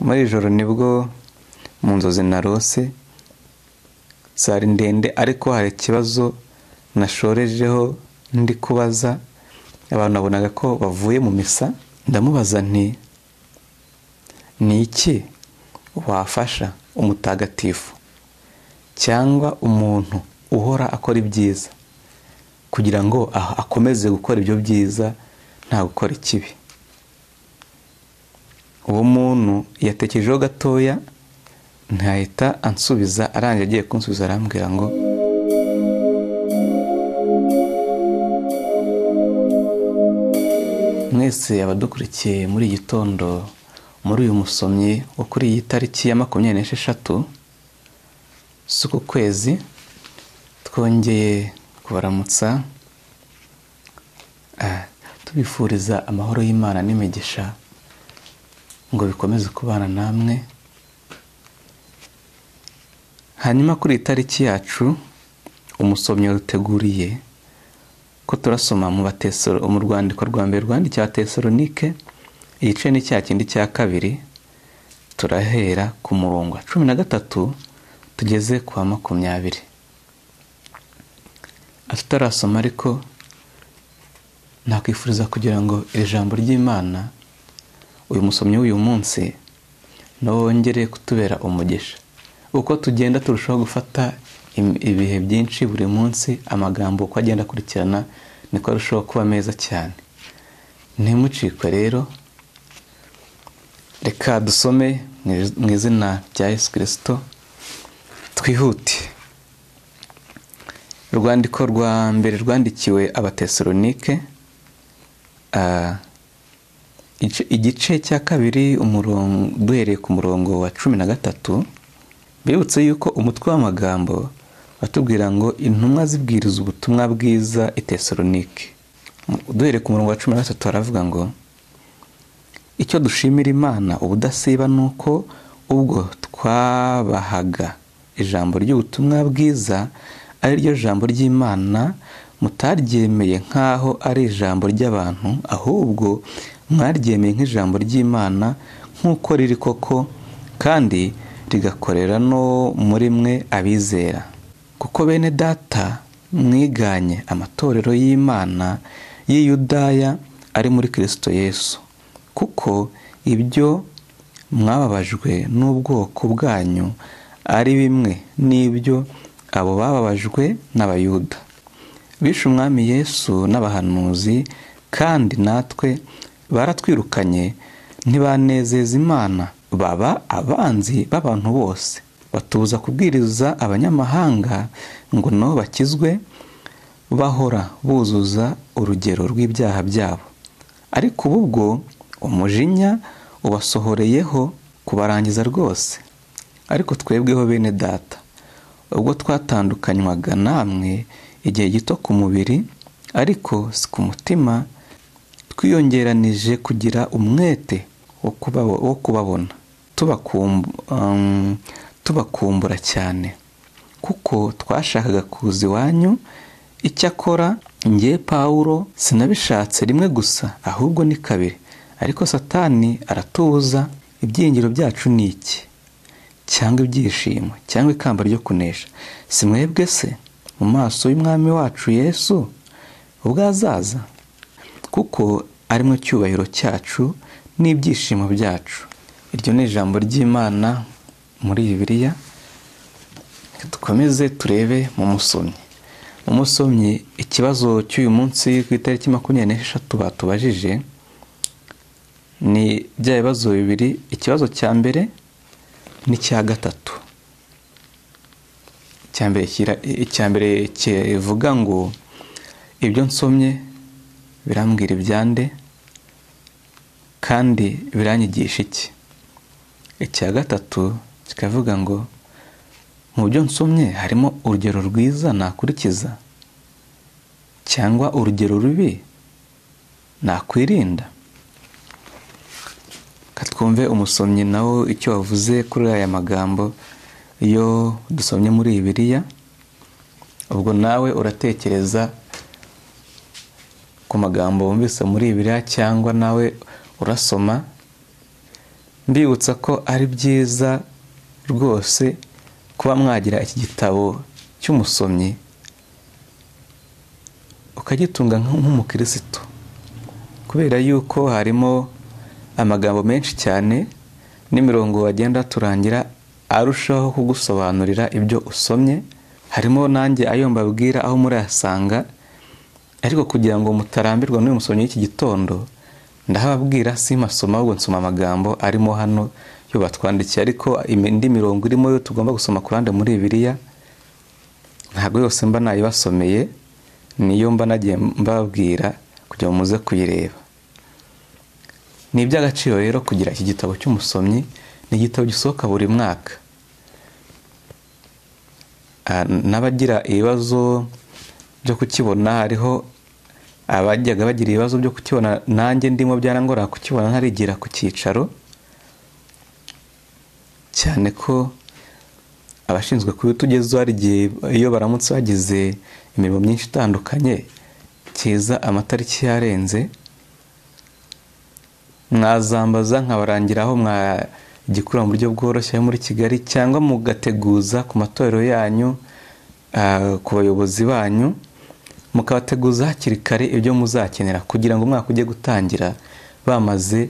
muri iri joro nibwo mu nzozi narose zari ndende ariko hari ikibazo nashorejeho ndi kubaza abantu nabonaga ko bavuye mu misa ndamubaza nti ni iki wafasha umutagatifu cyangwa umuntu uhora akora ibyiza kugira ngo akomeze gukora ibyo byiza nta gukora ikibi uwo muntu yatekerejeho gatoya ntahita ansubiza arangiye agiye kunsubiza arambwira ngo mwese abadukurikiye muri iki gitondo muri uyu musomyi wo kuri iyi tariki ya makumyabiri n'esheshatu z'uku kwezi twongeye kubaramutsa tubifuriza amahoro y'imana n'imigisha ngo bikomeze kubana namwe hanyuma kuri iyi tariki yacu umusomyi yaduteguriye ko turasoma mu batesoro mu rwandiko rwa mbere rwandikiwe abatesoronike igice ni cya kindi cya kabiri turahera ku murongo wa cumi na gatatu tugeze ku wa makumyabiri tutarasoma ariko nakwifuriza kugira ngo iri jambo ry'imana uyu musomyi w'uyu munsi nawe wongere kutubera umugisha uko tugenda turushaho gufata ibihe byinshi buri munsi amagambo uko agenda akurikirana niko arushaho kuba meza cyane ntimucikwe rero reka dusome mu izina rya yesu kirisito twihute urwandiko rwa mbere rwandikiwe abatesoronike igice cya kabiri duhereye ku murongo wa cumi na gatatu bibutse yuko umutwe w'amagambo batubwira ngo intumwa zibwiriza ubutumwa bwiza itesoronike duhereye ku murongo wa cumi na gatatu baravuga ngo icyo dushimira imana ubudasiba ni uko ubwo twabahaga ijambo ry'ubutumwa bwiza ari ryo jambo ry'imana mutaryemeye nk'aho ari ijambo ry'abantu ahubwo mwaryemeye nk'ijambo ry'imana nk'uko riri koko kandi rigakorera no muri mwe abizera kuko bene data mwiganye amatorero y'imana y'iyudaya ari muri kirisito yesu kuko ibyo mwababajwe n'ubwoko bwanyu ari bimwe n'ibyo abo bababajwe n'abayuda bishe umwami yesu n'abahanuzi kandi natwe baratwirukanye ntibanezeza imana baba abanzi b'abantu bose batubuza kubwiriza abanyamahanga ngo nabo bakizwe bahora buzuza urugero rw'ibyaha byabo ariko ubu bwo umujinya ubasohoreyeho kubarangiza rwose ariko twebweho bene data ubwo twatandukanywaga namwe igihe gito ku mubiri ariko si ku mutima twiyongeranije kugira umwete wo kubabona tubakumbura cyane kuko twashakaga kuza iwanyu icyakora ngiye pawuro sinabishatse rimwe gusa ahubwo ni kabiri ariko satani aratubuza ibyiringiro byacu ni iki cyangwa ibyishimo cyangwa ikamba ryo kunesha si mwebwe se mu maso y'umwami wacu yesu ubwo azaza kuko ari mu cyubahiro cyacu n'ibyishimo byacu iryo ni ijambo ry'imana muri bibiliya dukomeze turebe mu musomyi mu musomyi ikibazo cy'uyu munsi ku itariki makumyabiri n'esheshatu batubajije ni bya bibazo bibiri ikibazo cya mbere n'icya gatatu icya mbere kivuga ngo ibyo nsomye birambwira ibyande kandi biranyigisha iki icya gatatu kikavuga ngo mu byo nsomye harimo urugero rwiza nakurikiza cyangwa urugero rubi nakwirinda katwumve umusomyi nawo icyo wavuze kuri aya magambo iyo dusomye muri biriya ubwo nawe uratekereza ku magambo wumvise muri biriya cyangwa nawe urasoma mbibutsa ko ari byiza rwose kuba mwagira iki gitabo cy'umusomyi ukagitunga nk'umukirisitu kubera yuko harimo amagambo menshi cyane n'imirongo wagenda turangira arushaho kugusobanurira ibyo usomye harimo nanjye ayo mbabwira aho murayasanga ariko kugira ngo mutarambirwa n'uyu musomyi w'iki gitondo ndahababwira si masoma ahubwo nsoma amagambo arimo hano yo batwandikiye ariko indi mirongo irimo yo tugomba gusoma ku ruhande muri bibiriya ntabwo yose mba nayibasomeye niyo mba nagiye mbabwira kugira ngo muze kuyireba ni iby'agaciro rero kugira iki gitabo cy'umusomyi ni igitabo gisohoka buri mwaka n'abagira ibibazo byo kukibona hariho abajyaga bagira ibibazo byo kukibona nanjye ndimo byanangora kukibona ntarigira ku cyicaro cyane ko abashinzwe kubitugezaho hari igihe iyo baramutse bagize imirimo myinshi itandukanye kiza amatariki yarenze mwazambaza nkabarangiraho mwagikura mu buryo bworoshye muri kigali cyangwa mugateguza ku matorero yanyu ku bayobozi banyu mukabateguza hakiri kare ibyo muzakenera kugira ngo umwaka ujye gutangira bamaze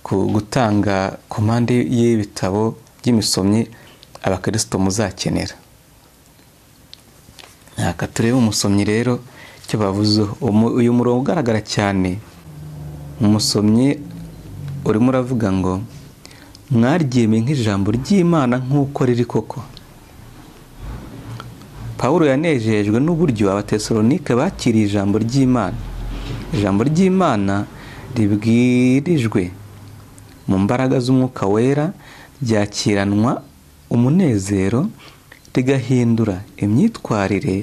gutanga ku mpande y'ibitabo by'imisomyi abakristo muzakenera ntaka turebe umusomyi rero icyo bavuzeho uyu murongo ugaragara cyane umusomyi urimo uravuga ngo mwaryemeye nk'ijambo ry'imana nk'uko riri koko paul yanejejwe n'uburyo abatesalonike bakiriye ijambo ry'imana ijambo ry'imana ribwirijwe mu mbaraga z'umwuka wera ryakiranwa umunezero rigahindura imyitwarire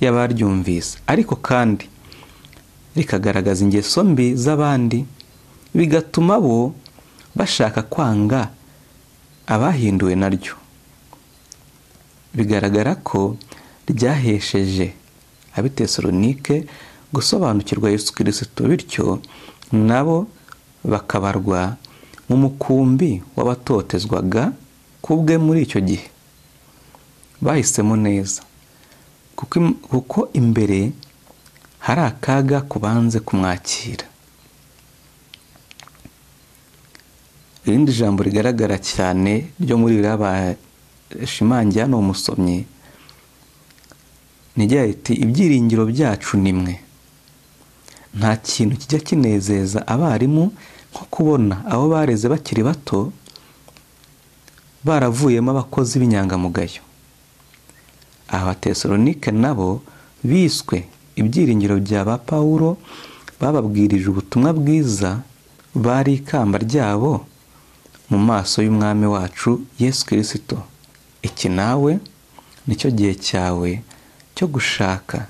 y'abaryumvise ariko kandi rikagaragaza ingeso mbi z'abandi bigatuma bo bashaka kwanga abahinduwe naryo bigaragara ko ryahesheje abitesalonike gusobanukirwa Yesu kirisito bityo nabo bakabarwa mu mukumbi w'abatotezwaga kubwe muri icyo gihe bahisemo neza kuko imbere hari akaga kubanze kumwakira irindi jambo rigaragara cyane ryo muri biriya bashimangira ni umusomyi ntigira riti ibyiringiro byacu ni mwe nta kintu kijya kinezeza abarimu nko kubona abo bareze bakiri bato baravuyemo abakozi b'inyangamugayo abatesalonike nabo biswe ibyiringiro bya ba pawulo bababwirije ubutumwa bwiza bari ikamba ryabo mu maso y'umwami wacu yesu kirisito iki nawe nicyo gihe cyawe cyo gushaka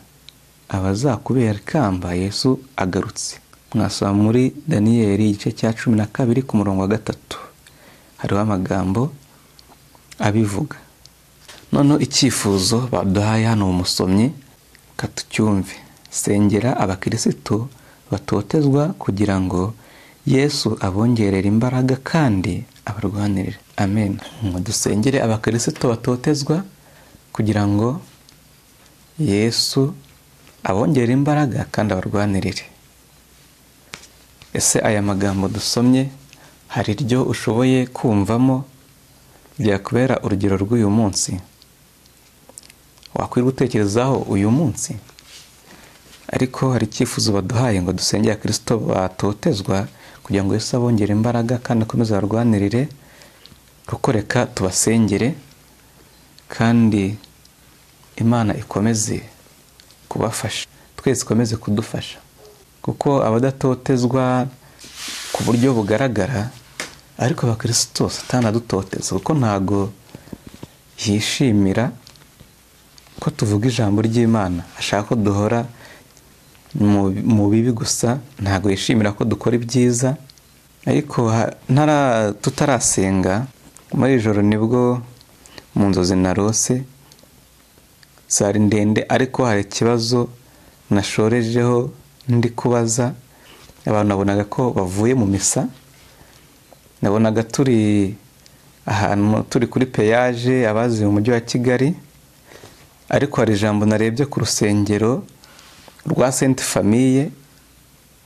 abazakubera ikamba yesu agarutse mwasoma muri daniyeli igice cya cumi na kabiri ku murongo wa gatatu hariho amagambo abivuga noneho icyifuzo baduhaye hano umusomyi katucyumve sengera abakirisitu batotezwa kugira ngo yesu abongerere imbaraga kandi abarwanirire amen ngo dusengere abakirisitu batotezwa kugira ngo yesu abongere imbaraga kandi abarwanirire ese aya magambo dusomye hari iryo ushoboye kumvamo byakubera urugero rw'uyu munsi wakwirirwa utekerezaho uyu munsi ariko hari icyifuzo baduhaye ngo dusengere kirisito batotezwa kugira ngo Yesu abongere imbaraga kandi akomeze abarwanirire kuko reka tubasengere kandi imana ikomeze kubafasha twese ikomeze kudufasha kuko abadatotezwa ku buryo bugaragara ariko abakirisito satana adutoteza kuko ntago yishimira ko tuvuga ijambo ry'imana ashaka ko duhora mu bibi gusa ntabwo yishimira ko dukora ibyiza ariko tutarasenga muri ijoro nibwo mu nzozi narose sari ndende ariko hari ikibazo nashorejeho ndi kubaza abantu babonaga ko bavuye mu misa nabonaga turi ahantu turi kuri peyaje abazi mu mujyi wa kigali ariko hari ijambo narebye ku rusengero rwa senti famiye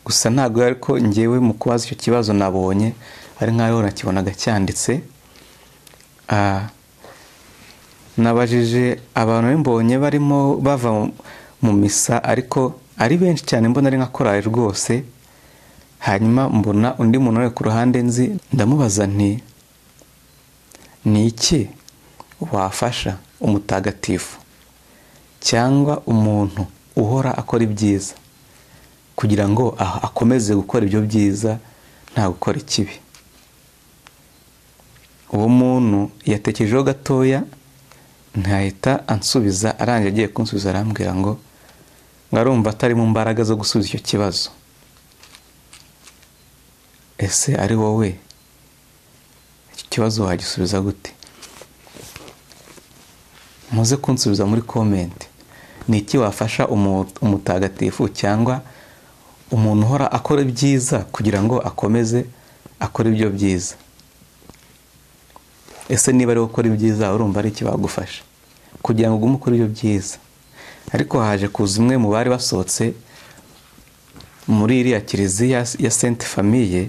gusa ntabwo ariko ngewe mu kubaza icyo kibazo nabonye ari nk'aho nakibonaga cyanditse nabajije abantu mbonye barimo bava mu misa ariko ari benshi cyane mbona ari nka korari rwose hanyuma mbona undi muntu uri ku ruhande nzi ndamubaza nti ni iki wafasha umutagatifu cyangwa umuntu uhora akora ibyiza kugira ngo akomeze gukora ibyo byiza nta gukora ikibi uwo muntu yatekerejeho gatoya ntahita ansubiza arangije agiye kunsubiza arambwira ngo ngarumva atari mu mbaraga zo gusubiza icyo kibazo ese ari wowe iki kibazo wagisubiza gute muze kunsubiza muri komenti ni iki wafasha umutagatifu cyangwa umuntu uhora akora ibyiza kugira ngo akomeze akore ibyo byiza ese niba ari gukora ibyiza urumva ari iki bagufasha kugira ngo ugume ukora ibyo byiza ariko haje kuza umwe mu bari basohotse muri iriya kiliziya ya senti famiye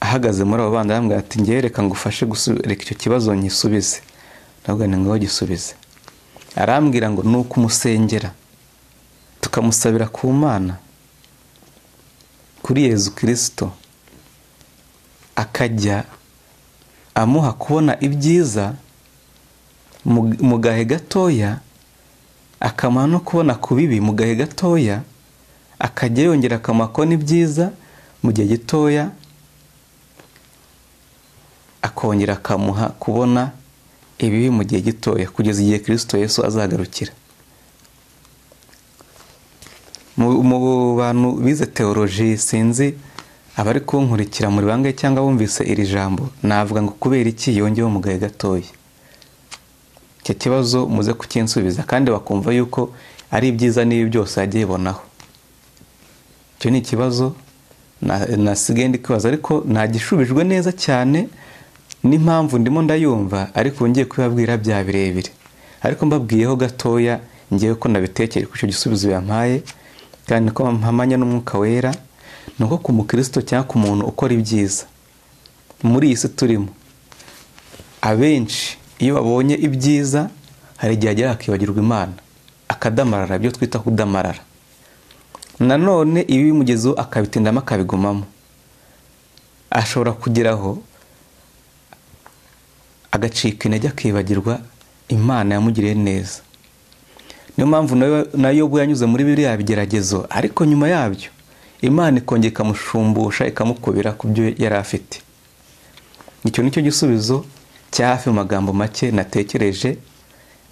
ahagaze muri abo bandi arambwira ati ngewe reka ngufashe reka icyo kibazo nkisubize ndavuga ni ngaho gisubize arambwira ngo ni uko umusengera tukamusabira ku mana kuri yezu kirisito akajya amuha kubona ibyiza mu gahe gatoya akamara no kubona ku bibi mu gahe gatoya akajya yongera akamuha kubona ibyiza mu gihe gitoya akongera akamuha kubona ibibi mu gihe gitoya kugeza igihe kirisito yesu azagarukira mu bantu bize teoroji sinzi abari kunkurikira muri bangahe cyangwa bumvise iri jambo navuga ngo kubera iki yongewe mu gahe gatoya icyo kibazo muze kukinsubiza kandi bakumva yuko ari ibyiza n'ibi byose yagiye ibonaho icyo ni ikibazo nasigaye ndi kwibaza ariko ntagishubijwe neza cyane n'impamvu ndimo ndayumva ariko ngiye kubibabwira bya birebire ariko mbabwiyeho gatoya ngewe ko nabitekereye ku icyo gisubizo yampaye kandi ko mpamanya n'umwuka wera ni uko ku mukristo cyangwa ku muntu ukora ibyiza muri iyi si turimo abenshi iyo babonye ibyiza hari igihe agera akibagirwa imana akadamarara ibyo twita kudamarara nanone ibi bimugezeho akabitindamo akabigumamo ashobora kugeraho agacika intege akibagirwa imana yamugiriye neza niyo mpamvu nayo uba yanyuze muri biriya bigeragezo ariko nyuma yabyo imana ikongera ikamushumbusha ikamukubira ku byo yari afite icyo ni cyo gisubizo cya hafi mu magambo make natekereje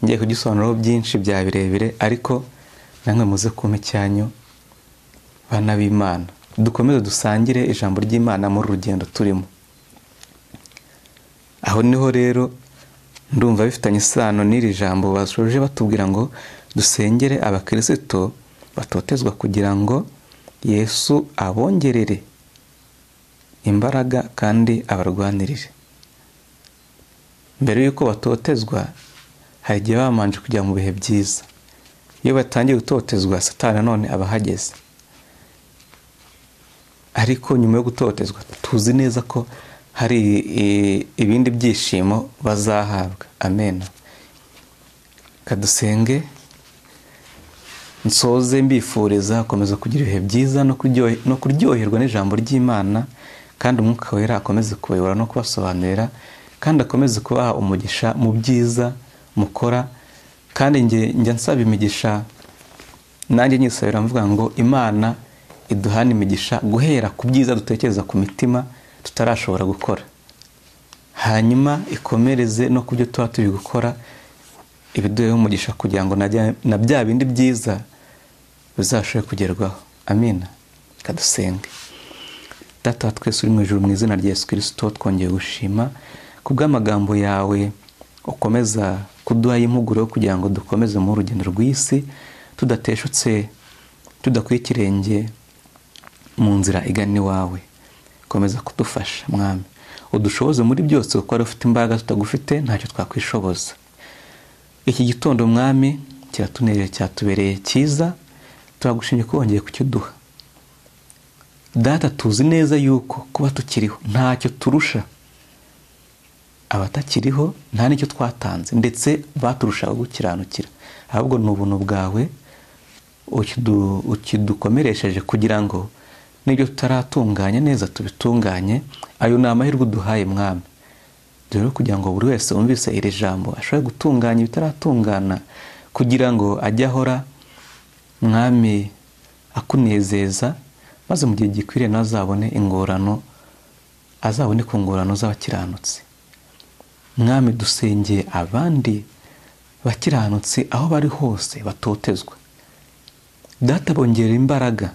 ngiye kugisobanuraho byinshi bya birebire ariko namwe muze kumpa icyanyu bana b'imana dukomeze dusangire ijambo ry'imana muri rugendo turimo aho niho rero ndumva bifitanye isano n'iri jambo basoje batubwira ngo dusengere abakirisito batotezwa kugira ngo yesu abongerere imbaraga kandi abarwanirire mbere y'uko batotezwa hari igihe babanje kujya mu bihe byiza iyo batangiye gutotezwa satani nanone aba ahageze ariko nyuma yo gutotezwa tuzi neza ko hari ibindi byishimo bazahabwa amena kadusenge nsoze mbifuriza akomeza kugira ibihe byiza no kuryoherwa n'ijambo ry'imana kandi umwuka wera akomeze kubayobora no kubasobanurira kandi akomeze kubaha umugisha mu byiza mukora kandi njya nsaba imigisha nanjye nyisabira mvuga ngo imana iduhana imigisha guhera ku byiza dutekereza ku mitima tutarashobora gukora hanyuma ikomereze no ku byo tuba turi gukora ibiduheho umugisha kugira ngo na bya bindi byiza bizashobore kugerwaho amina kadusenge data wa twese uri mu ijoro mu izina rya yesu kirisito twongeye gushima ku bw'amagambo yawe ukomeza kuduha impuguro kugira ngo dukomeze mu rugendo rw'isi tudateshutse tudakuye ikirenge mu nzira igana iwawe komeza kudufasha mwami udushoboze muri byose kuko wari ufite imbaraga tutagufite ntacyo twakwishoboza iki gitondo mwami kiratunereye cyatubereye cyiza turagushimye ko wongeye kukiduha data tuzi neza yuko kuba tukiriho ntacyo turusha abatakiriho nta n'icyo twatanze ndetse baturushaga gukiranukira ahubwo ni ubuntu bwawe ukidukomeresheje kugira ngo n'ibyo tutaratunganya neza tubitunganye ayo ni amahirwe uduhaye mwami rero kugira ngo buri wese wumvise iri jambo ashobore gutunganya ibitaratungana kugira ngo ajye ahora mwami akunezeza maze mu gihe gikwiriye ntazabone ingorano azabone ku ngorano z'abakiranutsi mwami dusengeye abandi bakiranutsi aho bari hose batotezwa data bongera imbaraga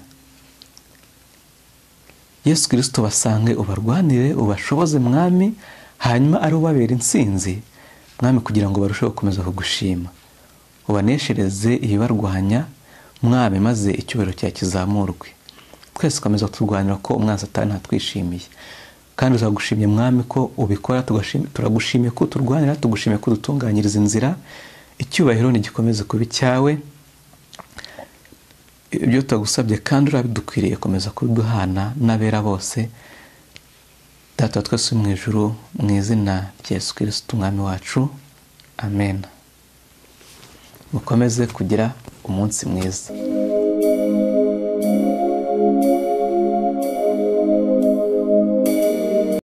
yesu kirisito basange ubarwanire ubashoboze mwami hanyuma ari ubabera insinzi mwami kugira ngo barusheho gukomeza kugushima ubaneshereze ibibarwanya mwami maze icyubahiro cyawe kizamurwe twese ukomeza turwanira ko umwanzi atari ntatwishimiye kandi tuzagushimye mwami ko ubikora turagushimiye ko turwanira tugushimiye ko dutunganyiriza inzira icyubahiro ntigikomeze kuba icyawe ibyo tutagusabye kandi urabidukwiriye komeza kubiduhana n'abera bose data twese mu ijuru mu izina rya Yesu kirisiti umwami wacu amen mukomeze kugira umunsi mwiza